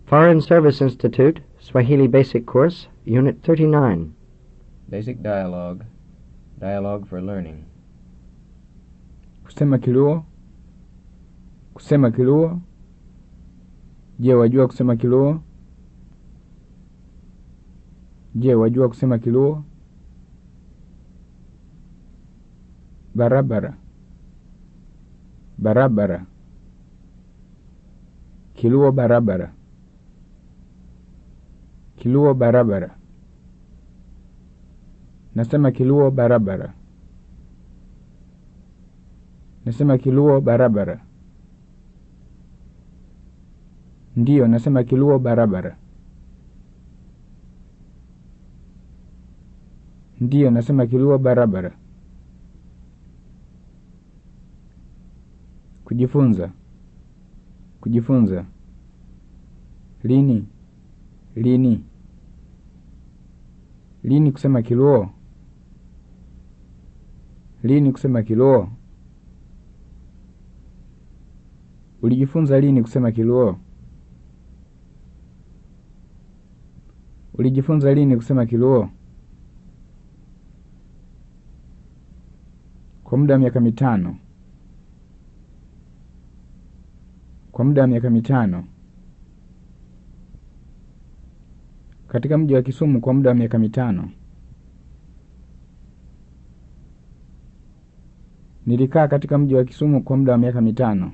Foreign Service Institute, Swahili Basic Course, Unit 39. Basic dialogue. Dialogue for learning. Kusema Kiluo. Kusema Kiluo. Je, wajua kusema Kiluo? Je, wajua kusema Kiluo? Barabara. Barabara. Kiluo barabara. Kiluo barabara. Nasema Kiluo barabara. Nasema Kiluo barabara. Ndiyo, nasema Kiluo barabara. Ndiyo, nasema Kiluo barabara. Kujifunza. Kujifunza. Lini? Lini? Lini kusema Kiluo? Lini kusema Kiluo? Ulijifunza lini kusema Kiluo? Ulijifunza lini kusema Kiluo? Kwa muda wa miaka mitano. Kwa muda wa miaka mitano. Katika mji wa Kisumu kwa muda wa miaka mitano. Nilikaa katika mji wa Kisumu kwa muda wa miaka mitano.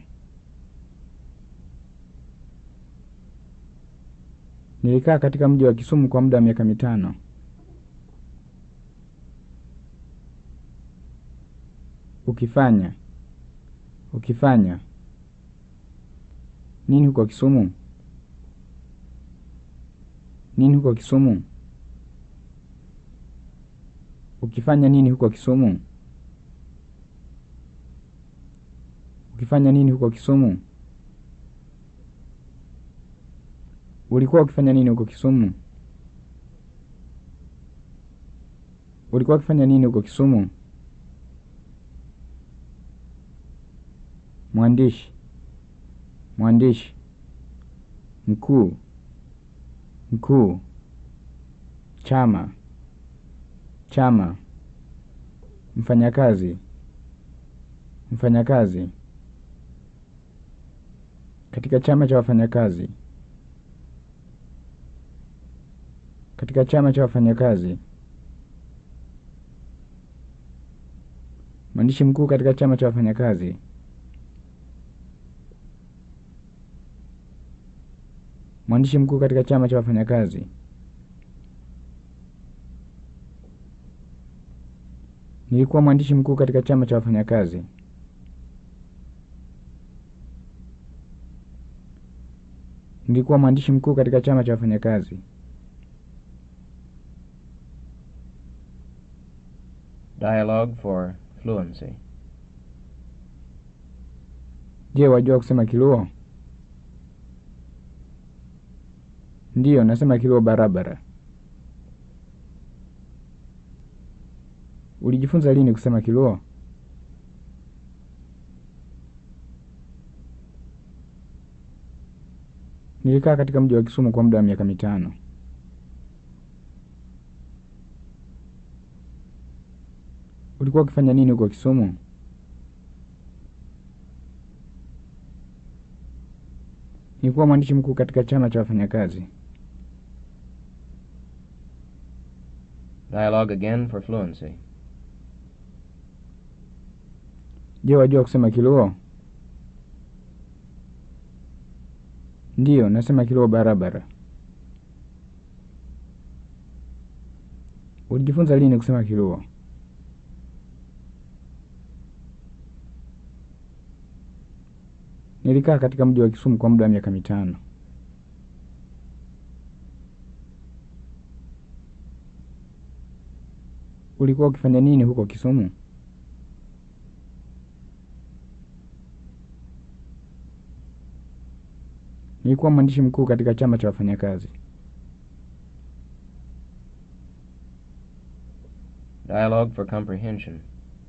Nilikaa katika mji wa Kisumu kwa muda wa miaka mitano. Ukifanya. Ukifanya. Nini huko Kisumu? Nini huko Kisumu? Ukifanya nini huko Kisumu? Ukifanya nini huko Kisumu? Ulikuwa ukifanya nini huko Kisumu? Ulikuwa ukifanya nini huko Kisumu? Mwandishi. Mwandishi. Mkuu. Mkuu. Chama. Chama. Mfanyakazi. Mfanyakazi. Katika chama cha wafanyakazi. Katika chama cha wafanyakazi. Mwandishi mkuu katika chama cha wafanyakazi. Mwandishi mkuu katika chama cha wafanyakazi. Nilikuwa mwandishi mkuu katika chama cha wafanyakazi. Nilikuwa mwandishi mkuu katika chama cha wafanyakazi. Dialogue for fluency. Je, wajua kusema Kiluo? Ndiyo, nasema Kiluo barabara. Ulijifunza lini kusema Kiluo? Nilikaa katika mji wa Kisumu kwa muda wa miaka mitano. Ulikuwa ukifanya nini huko Kisumu? Nilikuwa mwandishi mkuu katika chama cha wafanyakazi. Dialogue again for fluency. Je, wajua kusema Kiluo? Ndiyo, nasema Kiluo barabara. Ulijifunza lini kusema Kiluo? Nilikaa katika mji wa Kisumu kwa muda wa miaka mitano. Ulikuwa ukifanya nini huko Kisumu? Nilikuwa mwandishi mkuu katika chama cha wafanyakazi. Dialogue for comprehension.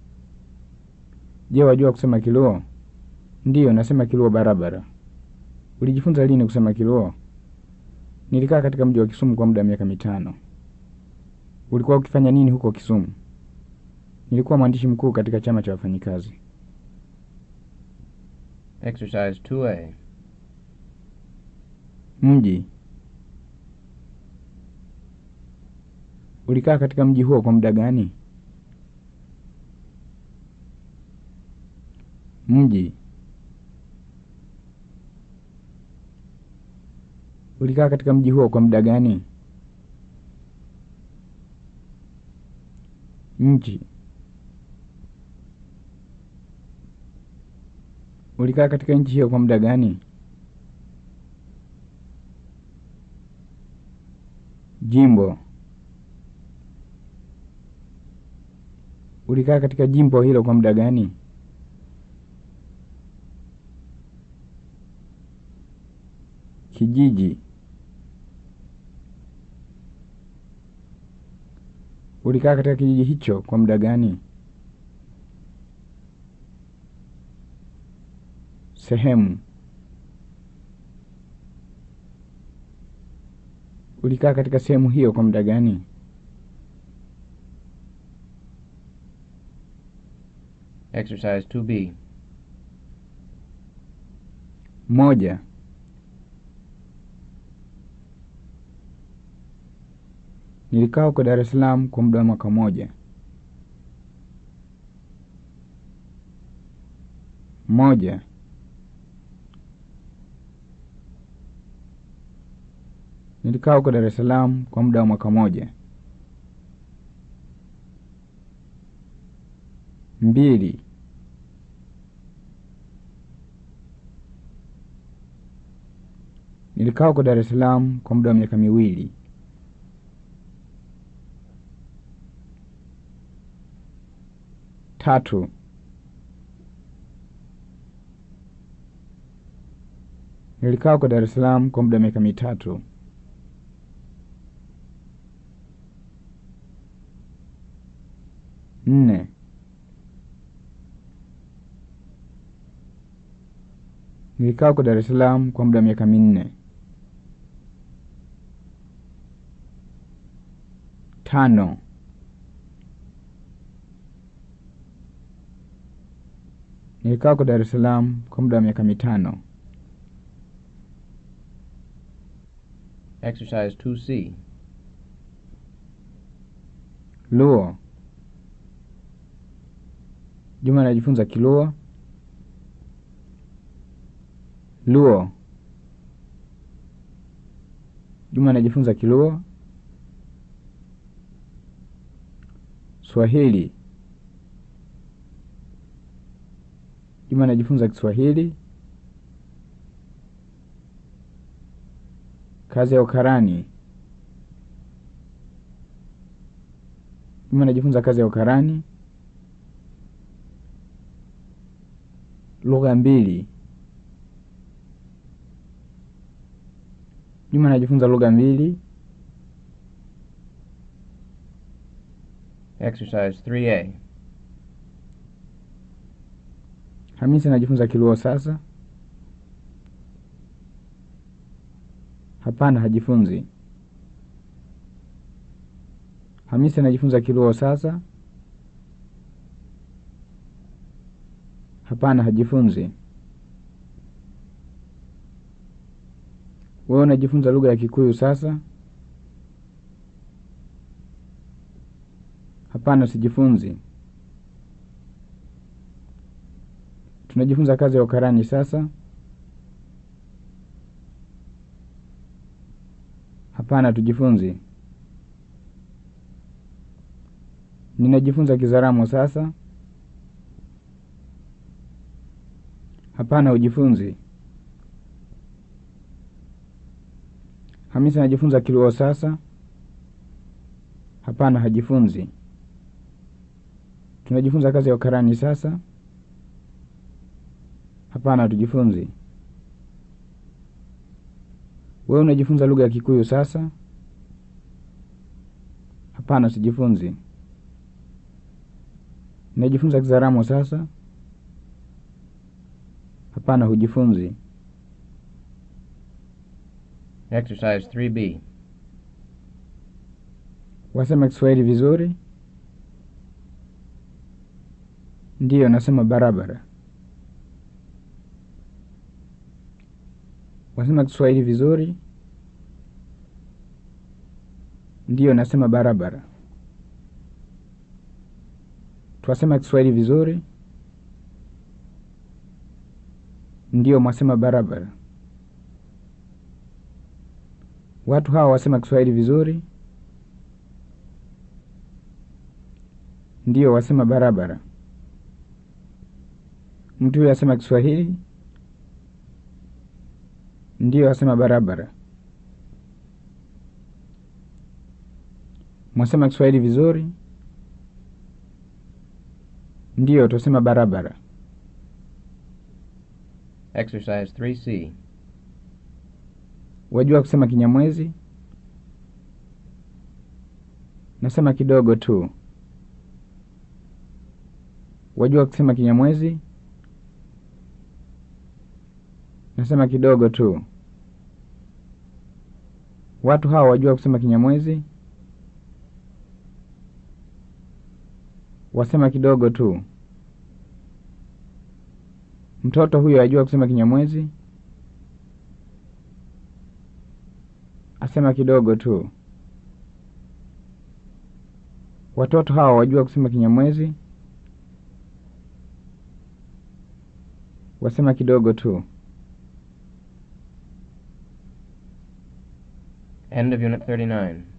Je, wajua kusema Kiluo? Ndiyo, nasema Kiluo barabara. Ulijifunza lini kusema Kiluo? Nilikaa katika mji wa Kisumu kwa muda wa miaka mitano. Ulikuwa ukifanya nini huko Kisumu? Nilikuwa mwandishi mkuu katika chama cha wafanyikazi. Exercise 2A. Mji. Ulikaa katika mji huo kwa muda gani? Mji. Ulikaa katika mji huo kwa muda gani? Nchi. Ulikaa katika nchi hiyo kwa muda gani? Jimbo. Ulikaa katika jimbo hilo kwa muda gani? Kijiji. Ulikaa katika kijiji hicho kwa muda gani? Sehemu. Ulikaa katika sehemu hiyo kwa muda gani? Exercise 2B. Moja. Nilikaa huko Dar es Salaam kwa muda wa mwaka mmoja. Moja. Nilikaa huko Dar es Salaam kwa muda wa mwaka mmoja. Mbili. Nilikaa huko Dar es Salaam kwa muda wa miaka miwili. Tatu. Nilikaa huko Dar es Salaam kwa muda wa miaka mitatu. Nne. Nilikaa huko Dar es Salaam kwa muda wa miaka minne. Tano. Nilikaa huko Dar es Salaam kwa muda wa miaka mitano. Exercise 2C. Luo. Juma anajifunza Kiluo. Luo. Juma anajifunza Kiluo. Swahili. Juma anajifunza Kiswahili. Kazi ya ukarani. Juma anajifunza kazi ya ukarani. Lugha mbili. Juma anajifunza lugha mbili. Exercise 3A. Hamisi anajifunza Kiluo sasa. Hapana, hajifunzi. Hamisi anajifunza Kiluo sasa. Hapana, hajifunzi. Wewe unajifunza lugha ya Kikuyu sasa? Hapana, sijifunzi. Tunajifunza kazi ya ukarani sasa? Hapana, tujifunzi. Ninajifunza Kizaramo sasa? Hapana, hujifunzi. Hamisi anajifunza Kiluo sasa? Hapana, hajifunzi. Tunajifunza kazi ya ukarani sasa? Hapana, hatujifunzi. Wewe unajifunza lugha ya Kikuyu sasa? Hapana, sijifunzi. Najifunza Kizaramo sasa? Hapana, hujifunzi. Exercise 3B. Wasema Kiswahili vizuri? Ndiyo, nasema barabara. Wasema Kiswahili vizuri? Ndiyo, nasema barabara. Twasema Kiswahili vizuri? Ndiyo, mwasema barabara. Watu hawa wasema Kiswahili vizuri? Ndiyo, wasema barabara. Mtu huyo asema Kiswahili? Ndiyo, asema barabara. Mwasema Kiswahili vizuri? Ndiyo, twasema barabara. Exercise 3C. Wajua kusema Kinyamwezi? Nasema kidogo tu. Wajua kusema Kinyamwezi? Nasema kidogo tu. Watu hawa wajua kusema Kinyamwezi? Wasema kidogo tu. Mtoto huyo ajua kusema Kinyamwezi? Asema kidogo tu. Watoto hawa wajua kusema Kinyamwezi? Wasema kidogo tu. End of Unit 39.